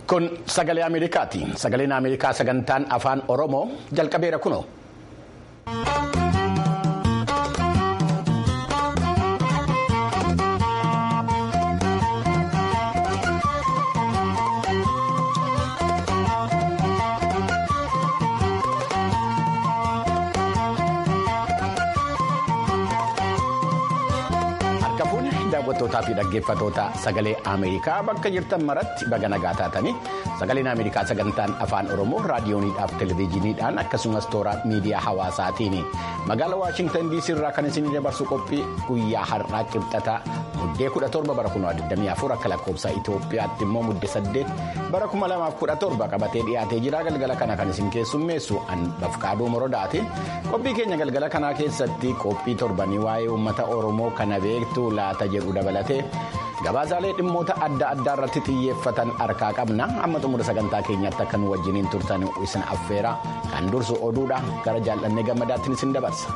Kun sagalee Ameerikaati. Sagaleen Ameerikaa sagantaan afaan Oromoo jalqabeera kunoo. daawwattootaa fi dhaggeeffatoota sagalee Ameerikaa bakka jirtan maratti baga nagaa taatanii sagaleen Ameerikaa sagantaan afaan Oromoo raadiyooniidhaaf televezyiiniidhaan akkasumas toora miidiyaa hawaasaatiin magaalaa Waashintan DC irraa kan isin dabarsu qophii guyyaa har'aa qibxataa muddee 17 bara 2024 akka lakkoofsa Itoophiyaatti immoo muddee 8 bara 2017 qabatee dhiyaatee jira galgala kana kan isin keessummeessu bafqaaduu morodaati qophii keenya galgala kanaa keessatti qophii torbanii waa'ee uummata Oromoo kana beektu laata jedhu dabalatee gabaasaalee dhimmoota adda addaa irratti xiyyeeffatan harkaa qabna amma xumura sagantaa keenyaatti akka nu wajjiniin turtan isin affeera kan dursu oduudha gara jaallannee gammadaattiin isin dabarsa.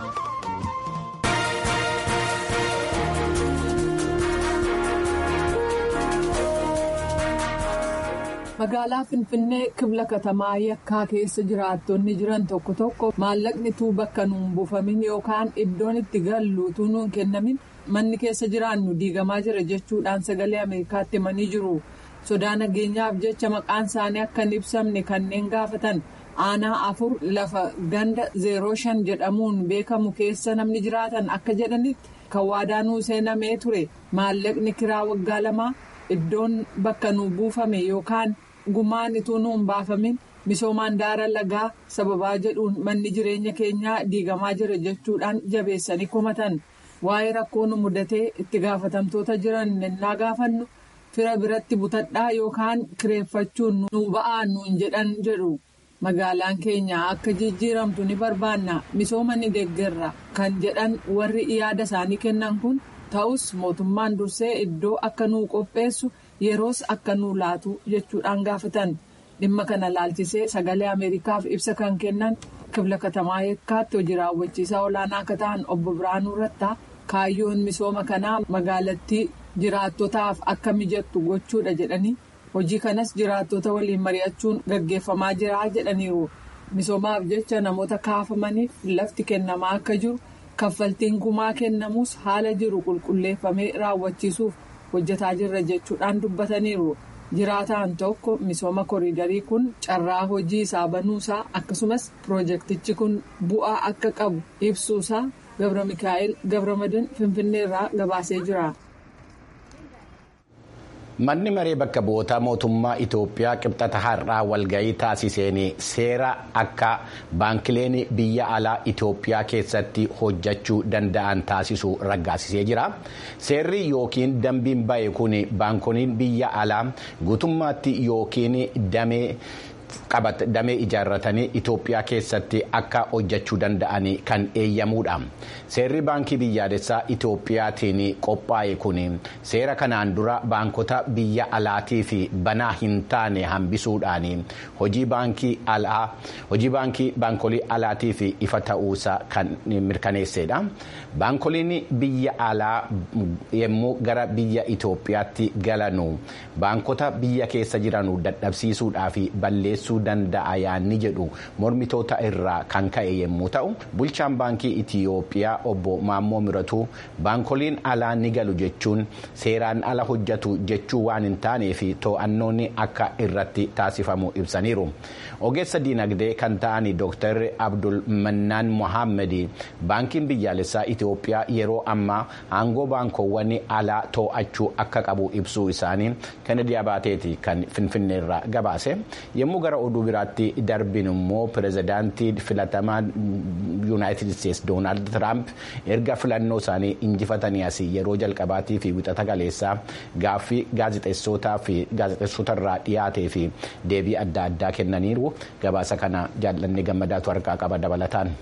magaalaa finfinnee kibla katamaa yakkaa keessa jiraattonni jiran tokko tokko maallaqni tuu bakka nuun buufamin yookaan iddoon itti gallu tuu nuun kennamin manni keessa jiraannu diigamaa jira jechuudhaan sagalee ameerikaatti himanii jiru sodaa nageenyaaf jecha maqaan isaanii akka hin ibsamne kanneen gaafatan aanaa afur lafa ganda zeeroo shan jedhamuun beekamu keessa namni jiraatan akka jedhanitti kan waadaanuu seenamee ture maallaqni kiraa waggaa lamaa iddoon bakka nu buufame yookaan. gumaan ituu nuun baafamin misoomaan daara lagaa sababaa jedhuun manni jireenya keenyaa diigamaa jira jechuudhaan jabeessanii komatan waa'ee rakkoo nu mudatee itti gaafatamtoota jiran nennaa gaafannu fira biratti butadhaa yookaan kireeffachuun nu ba'aa nuun jedhan jedhu magaalaan keenya akka jijjiiramtu ni barbaanna misooma ni deeggarra kan jedhan warri yaada isaanii kennan kun ta'us mootummaan dursee iddoo akka nuu qopheessu. yeroos akka nuu laatu jechuudhaan gaafatan dhimma kana laalchisee sagalee ameerikaaf ibsa kan kennan kibla katamaa yakkaatti hojii raawwachiisaa olaanaa akka ta'an obbo Biraanuu Rattaa kaayyoon misooma kanaa magaalattii jiraattotaaf akka mijattu gochuudha jedhanii hojii kanas jiraattota waliin mari'achuun gaggeeffamaa jira jedhaniiru misoomaaf jecha namoota kaafamaniif lafti kennamaa akka jiru kaffaltiin gumaa kennamus haala jiru qulqulleeffamee raawwachiisuuf. hojjetaa jirra jechuudhaan dubbataniiru jiraataan tokko misooma koriidarii kun carraa hojii isaa banuusaa akkasumas piroojeektichi kun bu'aa akka qabu ibsuusaa gabra mikaa'el gabramadan finfinneerraa gabaasee jira. manni maree bakka bu'oota mootummaa itoophiyaa qibxata har'aa walga'ii taasiseen seera akka baankileen biyya alaa itoophiyaa keessatti hojjechuu danda'an taasisu raggaasisee jira seerri yookiin dambiin ba'e kun baankoliin biyya alaa guutummaatti yookiin damee. damee ijaarratanii Itoophiyaa keessatti akka hojjechuu danda'an kan eeyyamuudha. Seerri baankii biyyaalessaa Itoophiyaatiin qophaa'e kun seera kanaan dura baankota biyya alaatii fi banaa hin taane hambisuudhaan hojii baankii alaa hojii baankii baankolii alaatii fi ifa ta'uusaa kan mirkaneessedha. Baankoliin biyya alaa yommuu gara biyya Itoophiyaatti galanu baankota biyya keessa jiran dadhabsiisuudhaa fi balleessuu danda'a yaanni jedhu mormitoota irraa kan ka'e yommuu ta'u bulchaan baankii Itiyoophiyaa obbo Maammoo Miratuu baankoliin alaa ni galu jechuun seeraan ala hojjetu jechuu waan hin taaneef to'annoon akka irratti taasifamu ibsaniiru. Ogeessa diinagdee kan ta'an Dr. Abdul Mannaan Mohaammed baankiin biyyaalessaa Itiyoophiyaa yeroo ammaa aangoo baankoowwan alaa to'achuu akka qabu ibsuu isaanii Kennedy Abaateeti kan Finfinneerraa gabaase yommuu gara oduu biraatti darbin immoo pirezidaantii filatamaa yuunaayitid isteetsi doonaald tiraamp erga filannoo isaanii injifatanii asii yeroo jalqabaatii fi wixata galeessaa gaaffii gaazexeessotaa fi gaazexeessota irraa dhiyaatee fi deebii adda addaa kennaniiru gabaasa kana jaallannee gammadaatu harkaa qaba dabalataan.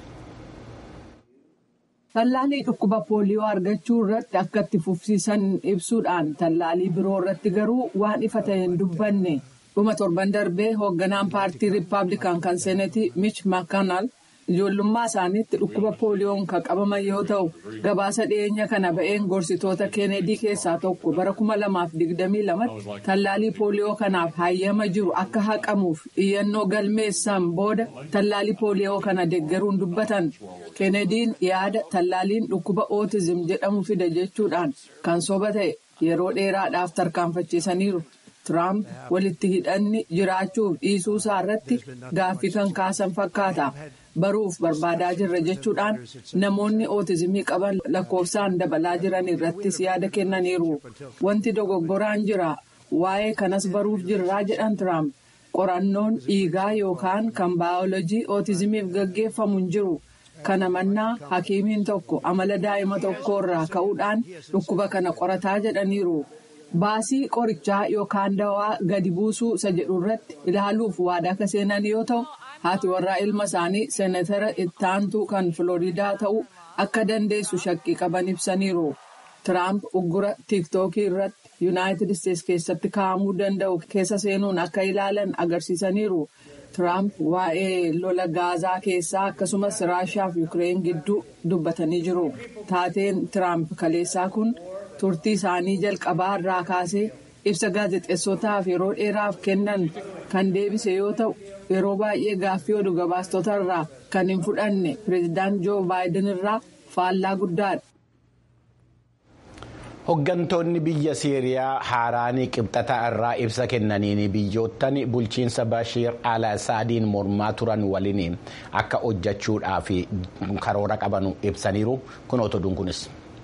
Tallaalii dhukkuba pooliyoo argachuu irratti akka itti fufsiisan ibsuudhaan tallaalii biroo irratti garuu waan ifa ta'e hin dubbanne. dhuma torban darbee hoogganaan paartii riippaabilikaan kan seenetii mich maakanaal ijoollummaa isaaniitti dhukkuba pooliyoon kan qabaman yoo ta'u gabaasa dhiyeenya kana ba'een gorsitoota keenedii keessaa tokko bara kuma lamaaf digdamii lamatti tallaalii pooliyoo kanaaf hayyama jiru akka haqamuuf iyyannoo galmeessaan booda tallaalii pooliyoo kana deeggaruun dubbatan keenediin yaada tallaaliin dhukkuba ootizim jedhamu fida jechuudhaan kan soba ta'e yeroo dheeraadhaaf tarkaanfachiisaniiru. Tiraamp walitti hidhanni jiraachuuf dhiisuu isaa irratti gaaffii kan kaasan fakkaata. Baruuf barbaadaa jirra jechuudhaan namoonni ootizimii qaban lakkoofsaan dabalaa jiran irrattis yaada kennaniiru. Wanti dogoggoraan jira. Waa'ee kanas baruuf jirraa jedhan Tiraamp. Qorannoon dhiigaa yookaan kan baayoloojii ootizimiif gaggeeffamu hin jiru. Kana mannaa hakiimiin tokko amala daa'ima tokkorraa ka'uudhaan dhukkuba kana qorataa jedhaniiru. Baasii qorichaa yookaan dawaa gadi buusuu isa jedhu irratti ilaaluuf waadaa akka seenan yoo ta'u haati warraa ilma isaanii seenatara ittaantuu kan filooriidaa ta'uu akka dandeessu shakkii qaban ibsaniiru. Tiraamp uggura tiiktookii irratti yuunaayitid isteetsi keessatti kaa'amuu danda'u keessa seenuun akka ilaalan agarsiisaniiru. Tiraamp waa'ee lola gaazaa keessaa akkasumas raashiyaa fi Yukireen gidduu dubbatanii jiru. Taateen Tiraamp kaleessaa kun. turtii isaanii jalqabaa irraa kaasee ibsa gaazexeessotaaf yeroo dheeraaf kennan kan deebise yoo ta'u yeroo baay'ee gaaffii oduu gabaastota irraa kan hin fudhanne pireezidaant joo baayiden irraa faallaa guddaadha. Hooggantoonni biyya Siiriyaa haaraanii qibxata irraa ibsa kennaniin biyyoottan bulchiinsa Bashiir al-Asaadiin mormaa turan waliin akka hojjechuudhaaf karoora qaban ibsaniiru kun otoduun kunis.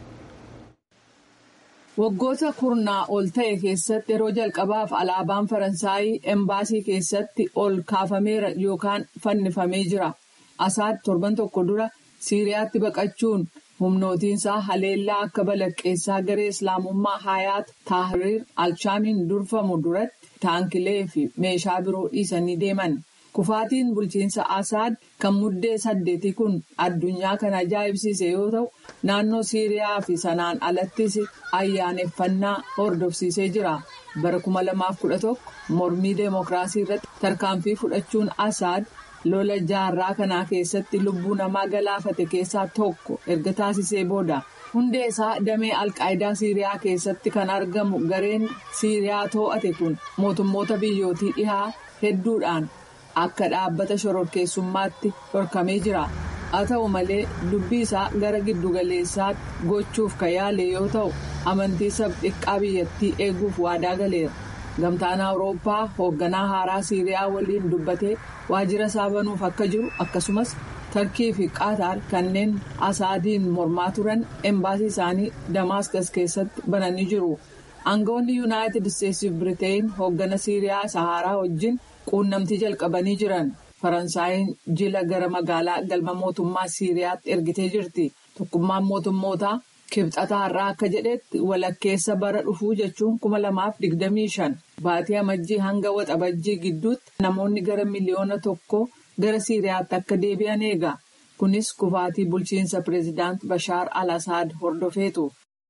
Waggoota kurnaa ol ta'e keessatti yeroo jalqabaaf alaabaan Faransaayii embaasii keessatti ol kaafameera yookaan fannifamee jira. Asaad torban tokko dura Siiriyaatti baqachuun humnootiinsaa haleellaa akka balaqqeessaa garee Islaamummaa Hayaat Taahiriir Alshaamiin durfamu duratti taankilee fi meeshaa biroo dhiisanii deeman. Kufaatiin bulchiinsa Asaad kan muddee saddeeti kun addunyaa kan ajaa'ibsiise yoo ta'u naannoo Siiriyaa fi sanaan alattis ayyaaneffannaa hordofsiisee jira. Bara kuma lamaaf kudha tokko mormii deemokiraasii irratti tarkaanfii fudhachuun Asaad lola jaarraa kanaa keessatti lubbuu namaa galaafate keessaa tokko erga taasisee booda. Hundee isaa damee alqaayidaa Siiriyaa keessatti kan argamu gareen Siiriyaa too'ate kun mootummoota biyyootii dhihaa hedduudhaan. Akka dhaabbata shororkeessummaatti dhorkamee jira. Haa ta'u malee dubbii isaa gara giddugaleessaatti gochuuf kan yaale yoo ta'u amantii sab-xiqqaa biyyattii eeguuf waadaa galeera. Gamtaan Awurooppaa hoogganaa haaraa Siiriyaa waliin dubbatee waajjira isaa banuuf akka jiru akkasumas Tarkii fi Qaataar kanneen Asaadiin mormaa turan embaasii isaanii Damaaskas keessatti bananii jiru. Aangawoonni Yuunaayitid Isteetsi fi Biriteen hooggana Siiriyaa Saharaa wajjin. quunnamtii jalqabanii jiran faransaayeen jila gara magaalaa galma mootummaa siiriyaatti ergitee jirti tokkummaan mootummootaa kibxata har'aa akka jedhetti walakkeessa bara dhufuu jechuun kuma lamaaf digdamii shan baatii amajjii hanga waxabajjii gidduutti namoonni gara miliyoona tokko gara siiriyaatti akka deebi'an eega kunis kufaatii bulchiinsa pireezidaant bashaar al-asaad hordofeetu.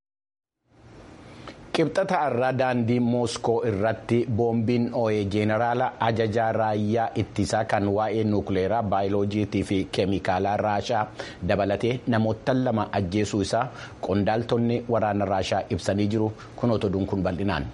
Qibxata irraa daandii Mooskoo irratti boombiin oo'ee jeenaraala ajajaa raayyaa ittisaa kan waa'ee nuukileeraa baayoloojiitii fi keemikaalaa raashaa dabalatee namoota lama ajjeesuu isaa qondaaltonni waraana raashaa ibsanii jiru kun otoduun kun bal'inaan.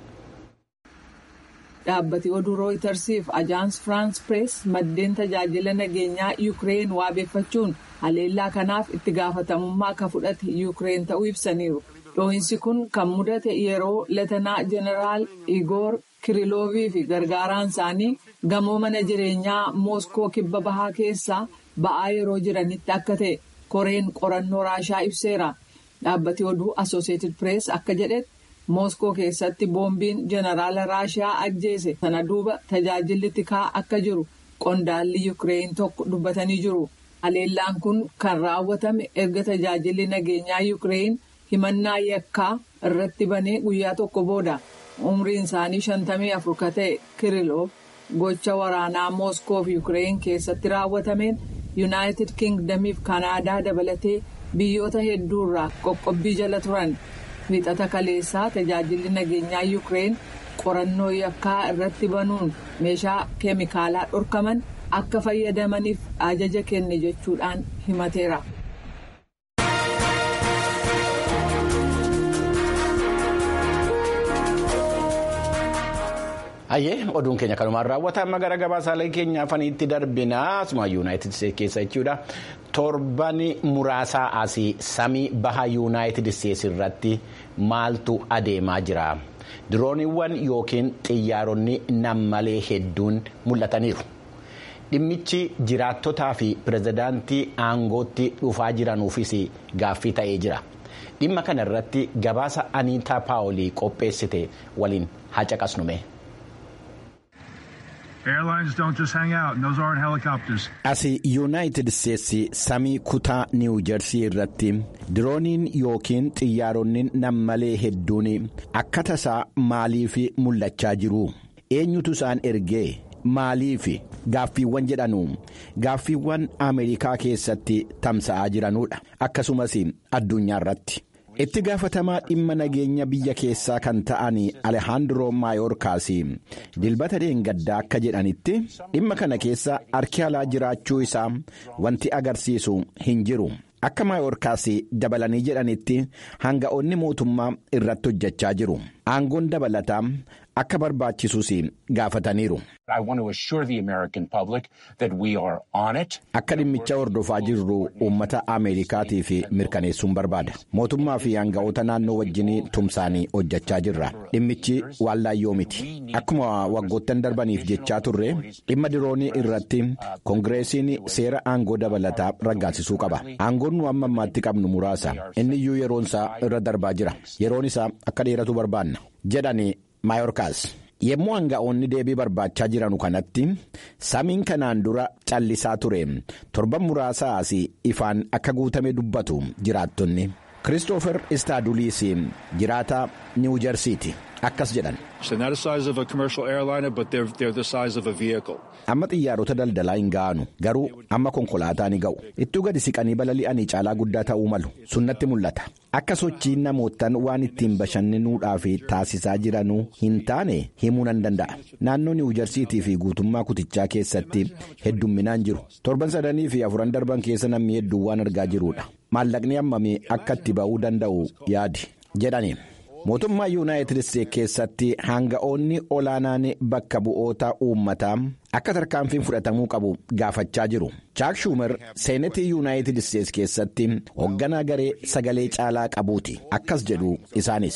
Dhaabbati oduu rooytarsiif ajaans firaans pirees maddeen tajaajila nageenyaa yuukireen waabeeffachuun haleellaa kanaaf itti gaafatamummaa akka fudhate yuukireen ta'uu ibsaniiru. Dhoohinsi kun kan mudate yeroo leetanaa jeneraal Igoor Kiriloovii fi gargaaraan isaanii gamoo mana jireenyaa Mooskoo kibba bahaa keessaa ba'aa yeroo jiranitti akka ta'e koreen qorannoo raashaa ibseera. Dhaabbati oduu Asooseetid Pirees akka jedhetti Mooskoo keessatti boombiin jeneraala raashaa ajjeese sana duuba tajaajilli tikaa akka jiru qondaalli Yuukireen tokko dubbatanii jiru. Haleellaan kun kan raawwatame erga tajaajilli nageenyaa Yuukireen. himannaa yakkaa irratti banee guyyaa tokko booda umriin isaanii shantamii afur ka ta'e kiriloof gocha waraanaa mooskoo fi yuukireen keessatti raawwatameen yuunaayitid kingdamiif kanaadaa dabalatee biyyoota hedduurraa qoqqobbii jala turan wiixata kaleessaa tajaajilli nageenyaa yuukireen qorannoo yakkaa irratti banuun meeshaa keemikaalaa dhorkaman akka fayyadamaniif ajaja kenne jechuudhaan himateera. Hayyee oduun keenya kanumaan raawwata amma gara gabaasaalee keenya afaniitti darbinaa asuma yuunaayitid isteetsi keessa jechuudha torban muraasaa asii samii baha yuunaayitid isteetsi irratti maaltu adeemaa jira dirooniiwwan yookiin xiyyaaronni nammalee hedduun mul'ataniiru dhimmichi jiraattotaa fi pirezidaantii aangootti dhufaa jiranuufis gaaffii ta'ee jira dhimma kana irratti gabaasa aniitaa paawolii qopheessite waliin haa caqasnume. Asi yuunaayitid isteetsi samii kutaa niiwu jersii irratti dirooniin yookiin xiyyaaronni nammalee hedduun akka tasaa maaliif mul'achaa jiru eenyutu isaan ergee maaliif gaaffiiwwan jedhanu gaaffiiwwan ameerikaa keessatti tamsa'aa jiranudha akkasumas addunyaa irratti. itti gaafatamaa dhimma nageenya biyya keessaa kan ta'an alejandro maayorkaas dilbata deengaddaa akka jedhanitti dhimma kana keessa harki alaa jiraachuu isaa wanti agarsiisu hin jiru akka maayorkaas dabalanii jedhanitti hanga'oonni mootummaa irratti hojjechaa jiru aangoon dabalataa akka barbaachisuus gaafataniiru. Akka dhimmicha hordofaa jirru uummata Ameerikaatiif mirkaneessuun barbaada. Mootummaa fi hanga'oota naannoo wajjin tumsaanii hojjechaa jirra. Dhimmichi waan laayyoo miti. Akkuma waggoottan darbaniif jechaa turre dhimma diroonii irratti koongireesiin seera aangoo dabalataa raggaasisuu qaba. Aangoon nu amma ammaatti qabnu muraasa. Inni iyyuu yeroon isaa irra darbaa jira. Yeroon isaa akka dheeratu barbaanna. jedhani maayorkaas. Yemmuu hanga'oonni deebii barbaachaa jiranu kanatti samiin kanaan dura callisaa ture torban muraasaa asii ifaan akka guutame dubbatu jiraattonni Kiristoofer Istaaduliis jiraataa Niiwu Jersiiti akkas jedhan. Amma xiyyaarota daldalaa hin ga'anu garuu amma konkolaataa ni ga'u ittuu gadi siqanii balali'anii caalaa guddaa ta'uu malu sunnatti mul'ata akka sochiin namootaan waan ittiin bashannanuudhaaf taasisaa jiranuu hin taane himuu nan danda'a naannoo niiwu jarsiitii fi guutummaa kutichaa keessatti heddumminaan jiru torban sadanii fi afuran darban keessa namni hedduu waan argaa jiruudha maallaqni hammamii akka itti ba'uu danda'u yaadi jedhani. mootummaa yuunaayitid isteetsi keessatti hanga'oonni olaanaan bakka bu'oota uummataa akka tarkaanfiin fudhatamuu qabu gaafachaa jiru chaak shuumar seenetii yuunaayitid isteetsi keessatti hoogganaa garee sagalee caalaa qabuuti akkas jedhu isaanis.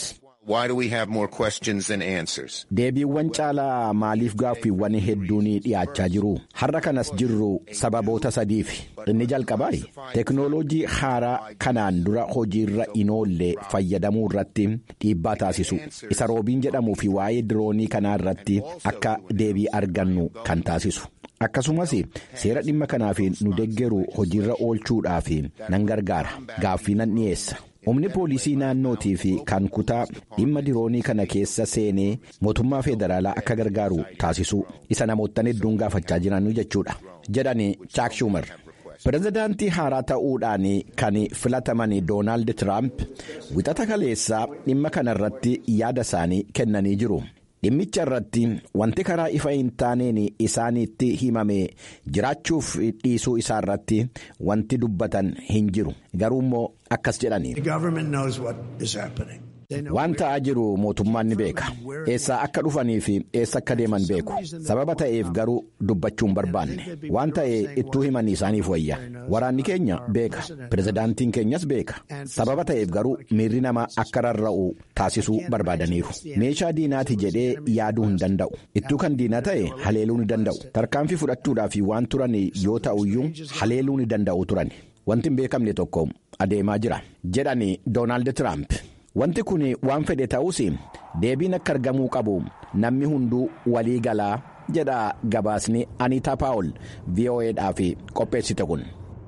deebiiwwan caalaa maaliif gaaffiiwwan hedduun dhiyaachaa jiru har'a kanas jirru sababoota sadiif inni jalqabaa teeknooloojii haaraa kanaan dura hojiirra hin oolle fayyadamuu irratti dhiibbaa taasisu isa roobiin jedhamuu fi waa'ee diroonii kanaa irratti akka deebii argannu kan taasisu. akkasumas seera dhimma kanaaf nu deggeru hojiirra oolchuudhaaf nan gargaara gaaffii nan dhiyeessa. humni poolisii naannootii fi kan kutaa dhimma diroonii kana keessa seenee mootummaa federaalaa akka gargaaru taasisuu isa namoottan hedduun gaafachaa jiran jechuudha jedhani chaak shuumar pirezidaantii haaraa ta'uudhaan kan filataman doonaald tiraamp wixata kaleessaa dhimma kana irratti yaada isaanii kennanii jiru. dhimmicha irratti wanti karaa ifa hin taaneen isaanitti himame jiraachuuf dhiisuu isaa irratti wanti dubbatan hin jiru garuu immoo akkas jedhani. waan ta'aa jiru mootummaan ni beeka eessaa akka dhufanii fi eessa akka deeman beeku sababa ta'eef garuu dubbachuu hin barbaanne waan ta'e ittuu himanii isaaniif wayya waraanni keenya beeka pirezidaantiin keenyas beeka sababa ta'eef garuu miirri namaa akka rarra'u taasisuu barbaadaniiru meeshaa diinaati jedhee yaaduu hin danda'u ittuu kan diinaa ta'e haleeluu ni danda'u tarkaanfii fudhachuudhaaf waan turan yoo ta'uyyuu haleeluu ni danda'u turan wanti hin beekamne tokko adeemaa jira jedhani doonaald tiraamp. wanti kun waan fedhe ta'us deebiin akka argamuu qabu namni hunduu walii galaa jedha gabaasni aniitaa paawol vo'eedhaaf qopheessite kun.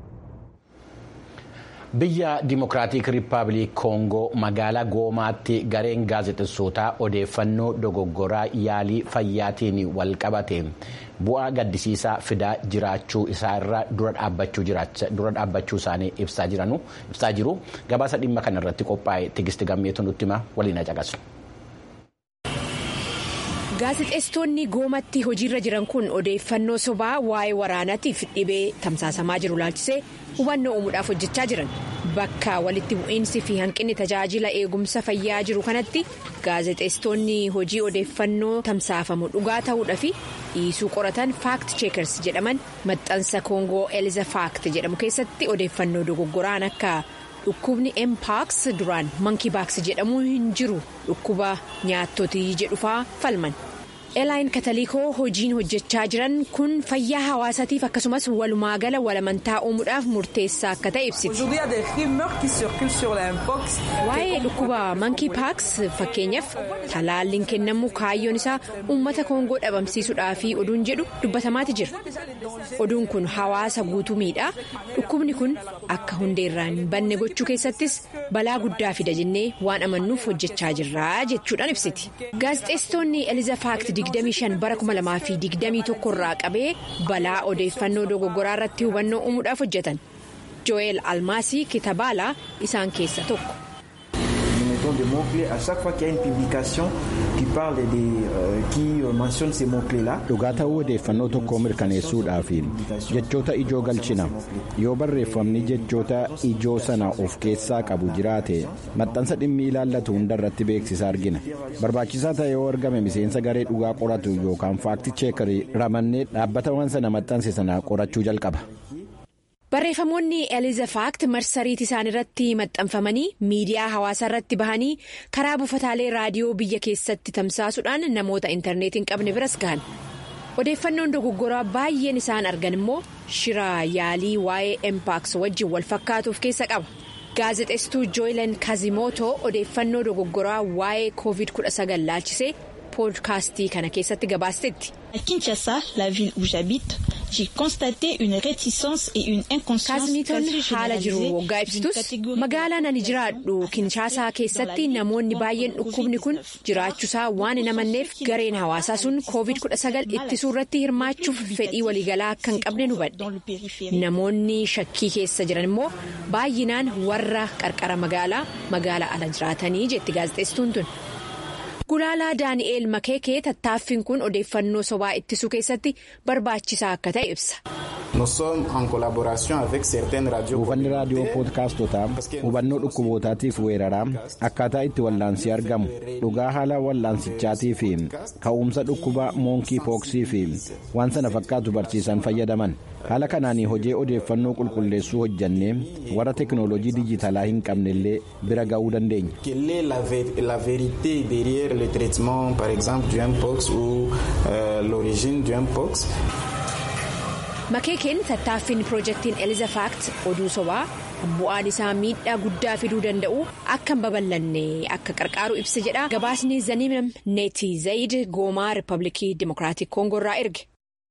biyya dimokiraatik riippaabilik koongoo magaalaa goomaatti gareen gaazexessootaa odeeffannoo dogoggoraa yaalii fayyaatiin wal qabate bu'aa gaddisiisaa fidaa jiraachuu isaarra dura dhaabbachuu isaanii ibsaa jiru gabaasa dhimma kana irratti qophaa'e tigisti gammeetu nutti hima waliin caqasu. gaazexeessitoonni goomatti hojiirra jiran kun odeeffannoo sobaa waa'ee waraanaatiif dhibee tamsaasamaa jiru laalchisee hubannoo uumuudhaaf hojjechaa jiran bakka walitti bu'iinsi fi hanqinni tajaajila eegumsa fayyaa jiru kanatti gaazexeessitoonni hojii odeeffannoo tamsaafamu dhugaa ta'uudhaa fi dhiisuu qoratan faakt cheekers jedhaman maxxansa koongoo eliza faakt jedhamu keessatti odeeffannoo dogoggoraan akka. dhukkubni empaaks duraan mankii baaks jedhamu hin jiru dhukkuba nyaattotii jedhufaa falman eelaayin kataliikoo hojiin hojjechaa jiran kun fayyaa hawaasaatiif akkasumas walumaagala walamantaa uumuudhaaf murteessaa akka ta'e ibsiti. waa'ee dhukkuba mankii paaks fakkeenyaaf talaalliin kennamu kaayyoon isaa uummata koongoo dhabamsiisuudhaa fi oduun jedhu dubbatamaati jira oduun kun hawaasa guutuu miidhaa dhukkubni kun akka hundeerraan hin banne gochuu keessattis balaa guddaa fida jennee waan amannuuf hojjechaa jirra jechuudhaan ibsiti gaazexeessitoonni eliza faakt 25 bara 2021 irraa qabee balaa odeeffannoo dogoggoraa irratti hubannoo uumuudhaaf hojjetan jo'eel almaasii kitaabaalaa isaan keessa tokko. des mots-clés à chaque fois qu'il y a une publication qui parle des euh, qui mentionne ces mots-clés là. Dhugaa ta'uu odeeffannoo tokkoo mirkaneessuudhaaf jechoota ijoo galchina yoo barreeffamni jechoota ijoo sana of keessaa qabu jiraate maxxansa dhimmi ilaallatu hundarratti beeksisa argina barbaachisaa ta'e yoo argame miseensa garee dhugaa qoratu yookaan faakti cheekarii ramannee dhaabbata waan sana maxxanse sana qorachuu jalqaba. barreeffamoonni eliza faakt marsariitii isaan irratti maxxanfamanii miidiyaa hawaasaa irratti bahanii karaa buufataalee raadiyoo biyya keessatti tamsaasuudhaan namoota intarneetii hin qabne biras gahan odeeffannoon dogoggoraa baay'een isaan argan immoo shira yaalii waa'ee empaaks wajjin wal fakkaatuuf keessa qaba gaazexeessituu jooyilan kazimooto odeeffannoo dogoggoraa waa'ee covid 19 laalchisee poodkaastii kana keessatti gabaasteetti. À Kinshasa, la ville où j'habite, j'ai constaté une réticence et une inconscience kaasmiitoon quasi haala jiru généralisée waggaa d'une ibsitus catégorie magaalaan ani jiraadhu kinshaasaa keessatti namoonni baay'een dhukkubni kun jiraachuusaa waan hin amanneef gareen hawaasaa sun covid 19 ittisuu irratti hirmaachuuf fedhii waliigalaa akka hin qabne hubadhe dans le périphérique. namoonni shakkii keessa jiran immoo baay'inaan warra qarqara magaalaa magaalaa ala jiraatanii jetti gaazexeessituun tun. Gulaalaa Daani'eel Makeekee tattaaffiin kun odeeffannoo sobaa ittisuu keessatti barbaachisaa akka ta'e ibsa. Nous sommes en collaboration avec certaines radios. buufanni raadiyoo poodkaastotaa hubannoo dhukkubootaatiif weeraraa akkaataa itti wallaansii argamu dhugaa haala wallaansichaatii fi ka'umsa dhukkuba moonkii pooksii fi waan sana fakkaatu barsiisan fayyadaman haala kanaan hojii odeeffannoo qulqulleessuu hojjannee warra teknoolojii dijitaalaa hin qabnellee bira ga'uu dandeenya. Quelle est la, vé- la vérité derrière le traitement, par exemple, du Mpox ou euh, l'origine du Mpox Makeekeen tattaaffiin piroojeektiin Eliza Faakt oduu sobaa bu'aan isaa miidhaa guddaa fiduu danda'u akka hin babal'anne akka qarqaaru ibsa jedha gabaasni Zaniim Neeti Zayid goomaa Riippaabilikii Dimokiraatik Koongoo irraa erge.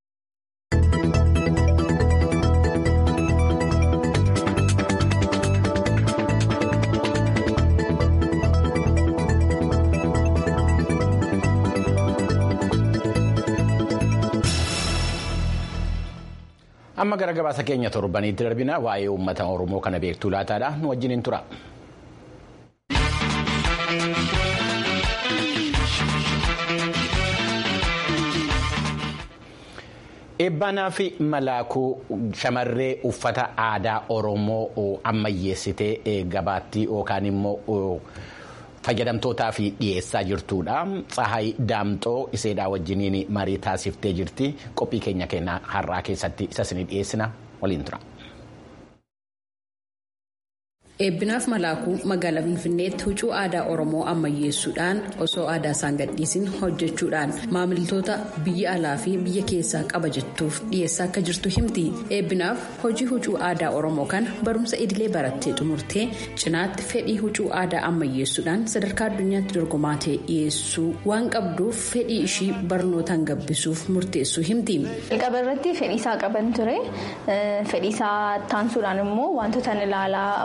amma gara gabaasa keenya torbaniitti darbina waa'ee uummata oromoo kana beektuu laataadha nu wajjin hin tura. Eebbanaa fi malaakuu shamarree uffata aadaa Oromoo ammayyeessitee gabaatti yookaan immoo fayyadamtootaa fi dhiyeessaa jirtudha. Tsahaay Daamxoo iseedhaa wajjiniin marii taasiftee jirti. Qophii keenya keenya har'aa keessatti isa isin dhiyeessina waliin tura. Eebbinaaf malaakuu magaalaa Finfinneetti huccuu aadaa Oromoo ammayyeessuudhaan osoo aadaa isaan gadhiisin hojjechuudhaan maamiltoota biyya alaa fi biyya keessaa qaba jettuuf dhiyeessaa akka jirtu himti. Eebbinaaf hojii huccuu aadaa Oromoo kana barumsa idilee barattee xumurtee cinaatti fedhii huccuu aadaa ammayyeessuudhaan sadarkaa addunyaatti dorgomaa ta'e dhiyeessuu waan qabduuf fedhii ishii barnootaan gabbisuuf murteessuu himti. Jalqaba irratti fedhiisaa qaban ture. Fedhiisaa taansuudhaan immoo wantoota ilaalaa fakkeenya.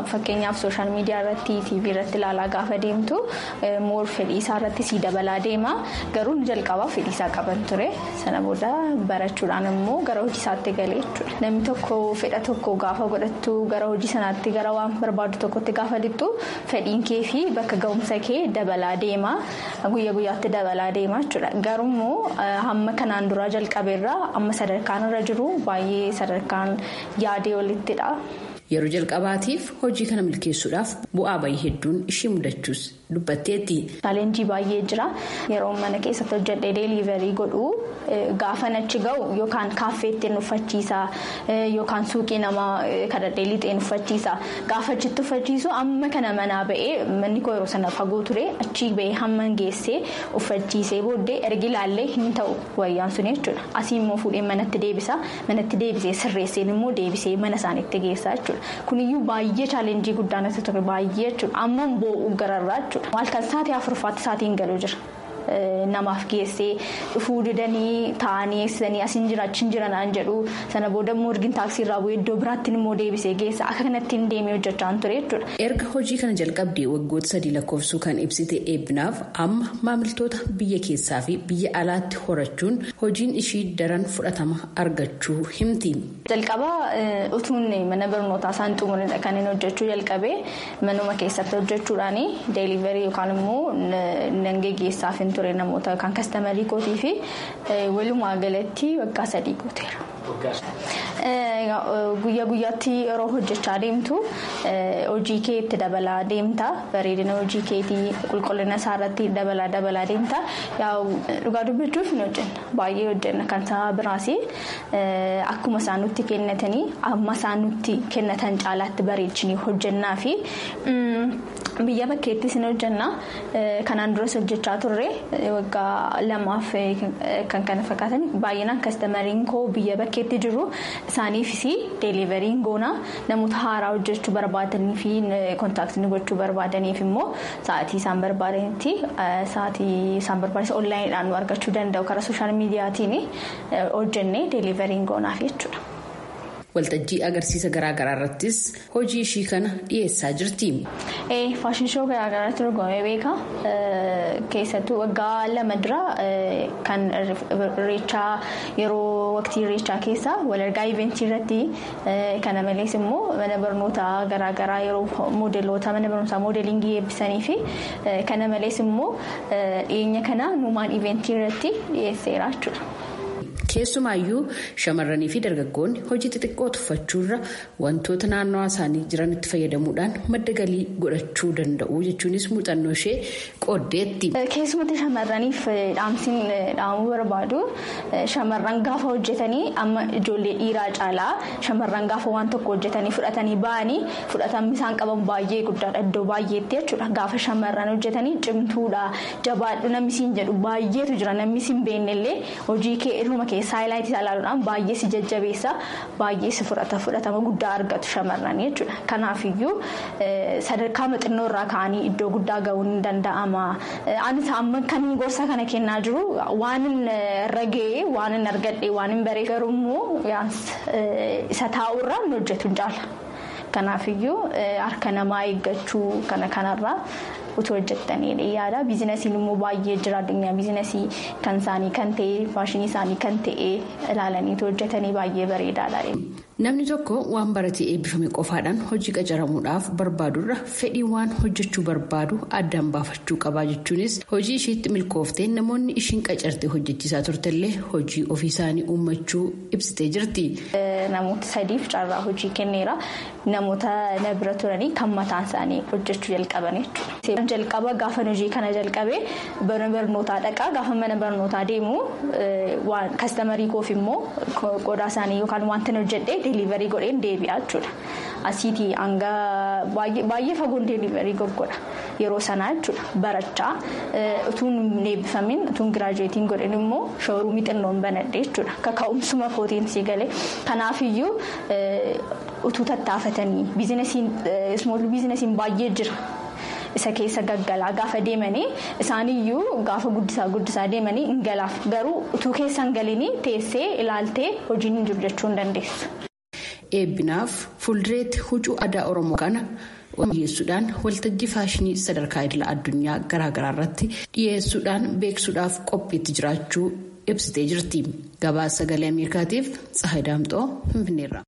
fakkeenyaaf sooshaal miidiyaa irratti tiivii irratti ilaalaa gaafa deemtu moor fedhii isaa irratti sii dabalaa deema garuu jalqabaa fedhii isaa qaban ture sana booda barachuudhaan immoo gara hojii isaatti galee jechuudha namni tokko fedha tokko gaafa godhattu gara hojii sanaatti gara waan barbaadu tokkotti gaafa lixxu fedhiin kee fi bakka ga'umsa kee dabalaa deema guyyaa guyyaatti dabalaa deema jechuudha garuummoo hamma kanaan duraa jalqabeerraa amma sadarkaan irra jiru baay'ee sadarkaan yaadee olittidha. Yeroo jalqabaatiif hojii kana milkeessuudhaaf bu'aa bayii hedduun ishii mudachuus dubbatteetti. Chaalenjii baay'ee jira yeroo mana keessatti hojjedhee deeliiverii godhu gaafan achi ga'u yookaan kaaffeetti uffachiisa yookaan suuqii nama kadhadhee lixeen uffachiisa gaafa achitti uffachiisu amma kana manaa ba'ee manni koo yeroo sana fagoo ture achi ba'ee hamma geessee uffachiisee booddee ergi ilaallee hin ta'u wayyaan sun jechuudha asii immoo fuudhee manatti deebisa manatti deebisee sirreesseen immoo deebisee mana isaaniitti geessa jechuudha. kuniyyuu baay'ee chaalenjii guddaan isa ture baay'ee jechuudha amma boo'u gararraa jechuudha maalkan sa'aatii afurfaatti sa'aatiin galuu jira. namaaf geessee dhufuu didanii taa'anii eegsisanii asiin jira achiin jira naan jedhu sana booda immoo ergin taaksii irraa bu'ee iddoo biraatti immoo deebisee geessa akka kanatti hin deemee hojjechaa ture jechuudha. erga hojii kana jalqabdee waggoota sadii lakkoofsuu kan ibsite eebbinaaf amma maamiltoota biyya keessaa fi biyya alaatti horachuun hojiin ishii daran fudhatama argachuu himti. jalqaba utuun mana barnootaa isaan xumuranidha kan inni hojjechuu jalqabee manuma keessatti hojjechuudhaan deeliverii yookaan immoo nan geggeessaaf hin ture namoota yookaan kastamarii kootii fi walumaa galatti waggaa sadii gooteera. Guyyaa guyyaatti yeroo hojjechaa deemtu hojii kee itti dabalaa deemta bareedina hojii keetii qulqullina isaa irratti dabalaa dabalaa deemta dhugaa dubbachuuf hin hojjenna baay'ee hojjenna kan sababa biraas akkuma isaan nutti kennatanii amma isaan nutti kennatan caalaatti bareechinii hojjennaa fi biyya bakkeettis hin hojjenna kanaan duras hojjechaa turre waggaa lamaaf kan kana fakkaatan baay'inaan kastamariin koo biyya bakkeetti jiru isaaniifis deeliveriin goona namoota haaraa hojjechuu barbaadanii fi kontaaktii gochuu barbaadaniif immoo sa'aatii isaan barbaadanitti sa'aatii isaan barbaachisan onlaayiniidhaan nu argachuu danda'u karaa sooshaal miidiyaatiin hojjennee deeliveriin goonaaf jechuudha. waltajjii agarsiisa garaagaraa irrattis hojii ishii kana dhiyeessaa jirti. faashin shoo garaagaraatti dorgomee beeka keessattuu waggaa lama dura kan irreechaa yeroo waqtii irreechaa keessa walargaa iventii irratti kana malees immoo mana barnootaa garaagaraa yeroo moodeloota mana barnootaa moodelingii eebbisanii fi kana malees immoo dhiyeenya kana nuumaan iventii irratti dhiyeesseera jechuudha. keessumaayyuu shamarranii fi dargaggoonni hojii xixiqqoo tuffachuurra wantoota naannawaa isaanii jiranitti fayyadamuudhaan madda galii godhachuu danda'u jechuunis muuxannoo ishee qooddeetti. keessumatti shamarraniif dhaamsiin dhaamuu barbaadu shamarran gaafa hojjetanii amma ijoollee dhiiraa caalaa shamarran gaafa waan tokko hojjetanii fudhatanii ba'anii fudhatamni isaan qaban baay'ee guddaadha iddoo baay'eetti jechuudha gaafa shamarran hojjetanii cimtuudha jabaadhu namni siin jedhu baay'eetu jira namni siin beennellee hojii kee irruma keessaa haayilaayitii isaa ilaaluudhaan baay'ee si jajjabeessa baay'ee si fudhata fudhatama guddaa argatu shamarran jechuudha kanaafiyyuu sadarkaa xinnoo irraa ka'anii iddoo guddaa ga'uun ni danda'ama anis amma kan gorsa kana kennaa jiru waan irra ga'ee waan hin argadhe waan hin baree garuummoo isa taa'urraa hin hojjetu hin caala kanaafiyyuu harka namaa eeggachuu kana kanarraa. utuu hojjettanii yaada biizinasiin immoo baay'ee jira addunyaa biizinasii kan isaanii kan ta'e faashinii isaanii kan ta'e ilaalaniitu hojjetanii baay'ee bareedaadha. Namni tokko waan baratee eebbifame qofaadhaan hojii qacaramuudhaaf barbaadurra fedhii waan hojjechuu barbaadu addaan baafachuu qabaa jechuunis hojii isheetti milkooftee namoonni ishiin qacarte hojjechiisaa turtellee hojii ofii isaanii uummachuu ibsitee jirti. Namoota sadiif carraa hojii kenneera namoota na bira turanii kan mataan isaanii hojjechuu jalqaban jechuudha. jalqaba gaafa hojii kana jalqabee mana barnootaa dhaqaa gaafa mana barnootaa deemu kastamarii koof immoo qodaa isaanii yookaan wanta hojjedhee deeliverii godheen deebi'aa jechuudha. Asiitii hanga baay'ee fagoon deeliverii goggodha yeroo sanaa jechuudha barachaa utuun eebbifamin utuun giraajuweetiin godhin immoo shooruumii xinnoon banadhee jechuudha kaka'umsuma kootiin sii galee kanaafiyyuu utuu tattaafatanii biizinasiin ismool biizinasiin baay'ee jira. isa keessa gaggalaa gaafa deemanii isaaniyyuu gaafa guddisaa guddisaa deemanii hin galaaf garuu utuu keessa hin galinii teessee ilaaltee hojiin hin jiru jechuu hin dandeessu. Eebbinaaf fuuldureetti huccuu aadaa Oromoo kana dhiyeessuudhaan waltajjii faashinii sadarkaa idila addunyaa garaagaraa irratti dhiyeessuudhaan beeksuudhaaf qophiitti jiraachuu ibsitee jirti gabaasa sagalee ameerikaatiif tsahay daamxoo finfinneerra.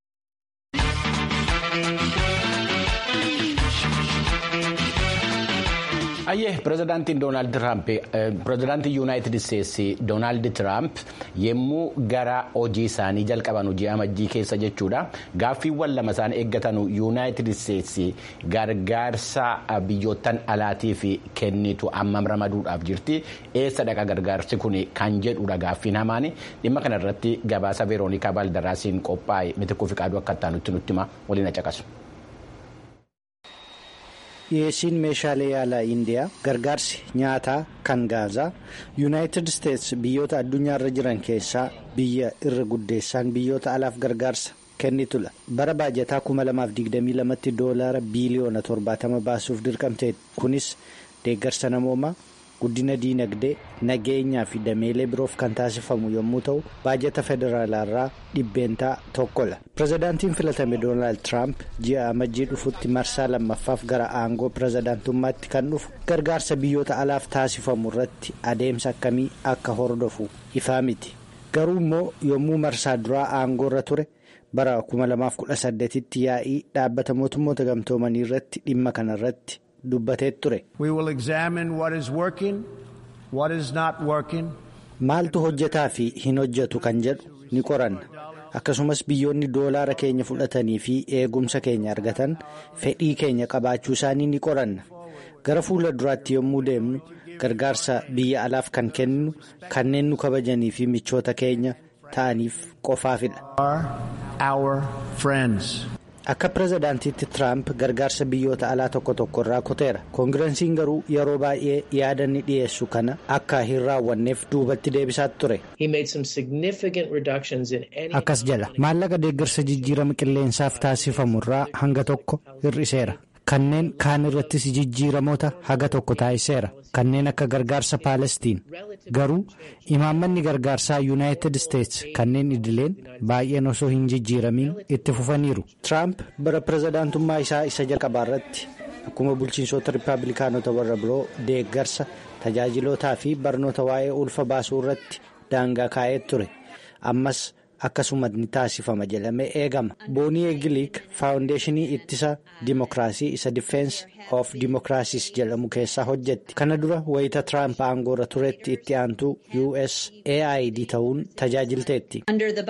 ayyee pirezidaantiin doonaald tiraamp pirezidaantii yuunaayitid isteetsi doonaald tiraamp yemmuu gara hojii isaanii jalqaban hojii amajjii keessa jechuudha gaaffiiwwan lama isaan eeggatan yuunaayitid isteetsi gargaarsa biyyoottan alaatiif kennitu ammam ramaduudhaaf jirti eessa dhaqa gargaarsi kun kan jedhudha gaaffiin hamaan dhimma kanarratti gabaasa veeroonikaa baaldaraasiin qophaa'e mitikkuu fi qaaduu akka itti nutti hima waliin caqasu. dhiyeessiin meeshaalee yaalaa indiyaa gargaarsi nyaataa kan gaazaa yuunaayitid isteets biyyoota addunyaarra jiran keessaa biyya irra guddeessaan biyyoota alaaf gargaarsa kennitudha bara baajataa 2022 tti doolaara biiliyoona 70 baasuuf dirqamte kunis deeggarsa namoomaa guddina diinagdee nageenyaa fi dameelee biroof kan taasifamu yommuu ta'u baajata federaalaarraa dhibbeentaa tokkodha pirezidaantiin filatame doonaald tiraamp ji'a amajjii dhufutti marsaa lammaffaaf gara aangoo pirezidaantummaatti kan dhufu gargaarsa biyyoota alaaf taasifamu irratti adeemsa akkamii akka hordofu ifaa miti garuu immoo yommuu marsaa duraa aangoo irra ture bara 2018 tti yaa'ii dhaabbata mootummoota gamtoomanii irratti dhimma kana irratti. dubbatee ture. maaltu hojjetaa fi hin hojjetu kan jedhu ni qoranna akkasumas biyyoonni doolaara keenya fudhatanii fi eegumsa keenya argatan fedhii keenya qabaachuu isaanii ni qoranna gara fuula duraatti yommuu deemnu gargaarsa biyya alaaf kan kennu kanneen nu kabajanii fi michoota keenya ta'aniif qofaafidha. akka pirezidaantiitti tiraamp gargaarsa biyyoota alaa tokko tokko irraa kuteera koongireesiin garuu yeroo baay'ee yaada ni dhiyeessu kana akka hin raawwanneef duubatti deebisaa ture. akkas jala maallaqa deeggarsa jijjiirama qilleensaaf taasifamu irraa hanga tokko hir'iseera kanneen kaan irrattis jijjiiramoota haga tokko taasiseera kanneen akka gargaarsa paalestiin garuu imaammanni gargaarsaa yuunaayitid isteets kanneen idileen baay'een osoo hin jijjiiramiin itti fufaniiru. tiraamp bara pirezidaantummaa isaa isa jalqabaa irratti akkuma bulchiinsota rippaabilikaanota warra biroo deeggarsa tajaajilootaa fi barnoota waa'ee ulfa baasuu irratti daangaa kaa'ee ture ammas. akkasuma ni taasifama jedhamee eegama boonii eegiliik faawundeeshinii ittisa dimokiraasii isa difeensi of dimokiraasiis jedhamu keessaa hojjetti kana dura wayita tiraamp aangoorra turetti itti aantuu usaid ta'uun tajaajilteetti.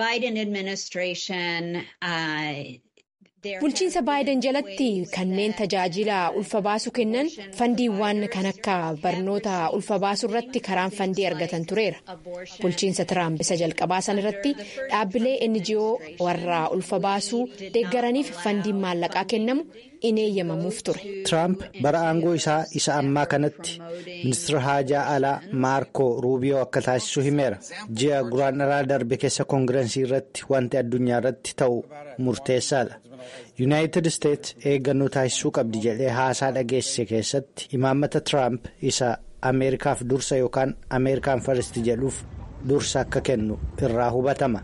bulchiinsa baayiden jalatti kanneen tajaajila ulfa baasu kennan fandiiwwan kan akka barnoota ulfa baasuu irratti karaan fandii argatan tureera bulchiinsa tiraamp isa jalqabaa san irratti dhaabbilee ngo warra ulfa baasuu deeggaraniif fandiin maallaqaa kennamu in eeyyamamuuf ture. tiraamp bara aangoo isaa isa ammaa kanatti ministeera haajaa alaa maarko ruubiyoo akka taasisu himeera ji'a guraandhalaa darbe keessa koongireensii irratti wanti addunyaa irratti ta'u murteessaadha. yuunaayitid isteets eeggannoo taasisuu qabdi jedhee haasaa dhageessise keessatti imaammata tiraamp isa ameerikaaf dursa yookaan ameerikaan faristi jedhuuf dursa akka kennu irraa hubatama.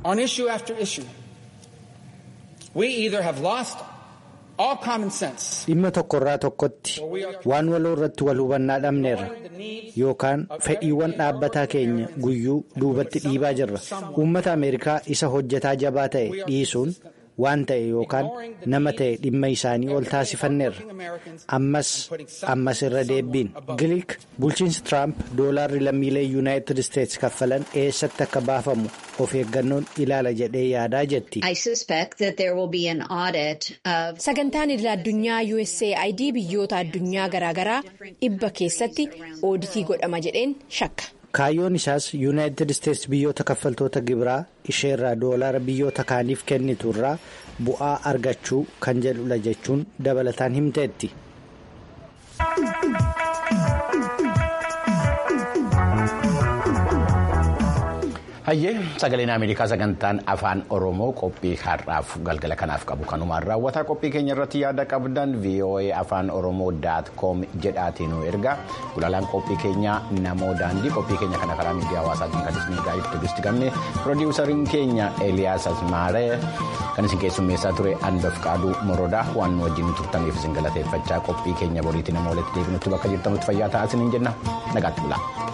dhimma tokkorraa tokkotti waan waloo irratti wal hubannaa dhabneerra yookaan fedhiiwwan dhaabbataa keenya guyyuu duubatti dhiibaa jirra uummata ameerikaa isa hojjetaa jabaa ta'e dhiisuun. waan ta'e yookaan nama ta'e dhimma isaanii ol taasifanneerra ammas ammas irra deebiin giliik bulchiinsi tiraamp doolaarri lammiilee yuunaayitid isteets kaffalan eessatti akka baafamu of eeggannoon ilaala jedhee yaadaa jetti. sagantaan idil addunyaa usaid biyyoota addunyaa garaagaraa dhibba keessatti ooditii godhama jedheen shakka. kaayyoon isaas yuunaayitid isteets biyyoota kaffaltoota gibiraa isheerraa doolaara biyyoota kaaniif kennitu irraa bu'aa argachuu kan jedhudha jechuun dabalataan himteetti. Hayyee sagaleen Ameerikaa sagantaan afaan Oromoo qophii har'aaf galgala kanaaf qabu kanumaan raawwataa qophii keenya irratti yaada qabdan VOA afaan Oromoo daat koom jedhaatiin nu ergaa gulaalaan qophii keenyaa namoo daandii qophii keenya kana karaa miidiyaa hawaasaatiin kan isin gaa'eef tuuristi qabne piroodiwusariin keenya Eliyaas Asmaaree kan isin keessummeessaa ture Anbaf Qaaduu Morodaa waan nu wajjin turtaniif isin galateeffachaa qophii keenya boriitiin nama walitti deebinutti bakka jirtanutti fayyaa ta'aa isiniin jenna nagaatti bulaa.